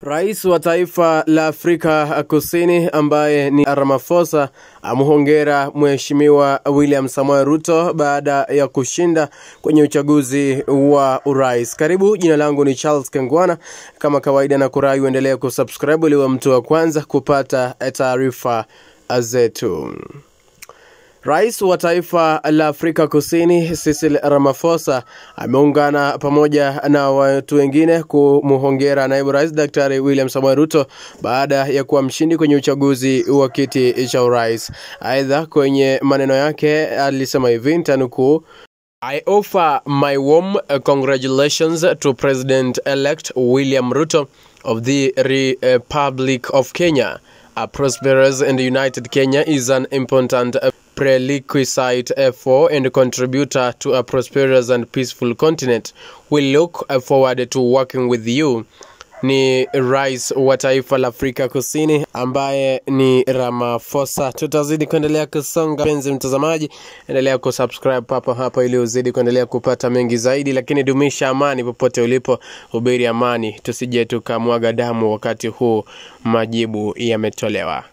Rais wa taifa la Afrika Kusini ambaye ni Ramaphosa amhongera Mheshimiwa William Samoei Ruto baada ya kushinda kwenye uchaguzi wa urais. Karibu, jina langu ni Charles Kengwana. Kama kawaida, na kurai uendelee kusubscribe ili uwe mtu wa kwanza kupata taarifa zetu. Rais wa taifa la Afrika Kusini Cyril Ramaphosa ameungana pamoja na watu wengine kumhongera naibu rais Daktari William Samoei Ruto baada ya kuwa mshindi kwenye uchaguzi wa kiti cha urais. Aidha, kwenye maneno yake alisema hivi, nitanukuu: I offer my warm congratulations to President-elect William Ruto of the Republic of Kenya. A prosperous and united Kenya is an important prerequisite for and contributor to a prosperous and peaceful continent. We look forward to working with you. Ni rais wa taifa la Afrika Kusini ambaye ni Ramaphosa. Tutazidi kuendelea kusonga, penzi mtazamaji, endelea kusubscribe papo hapa ili uzidi kuendelea kupata mengi zaidi, lakini dumisha amani popote ulipo, hubiri amani, tusije tukamwaga damu wakati huu majibu yametolewa.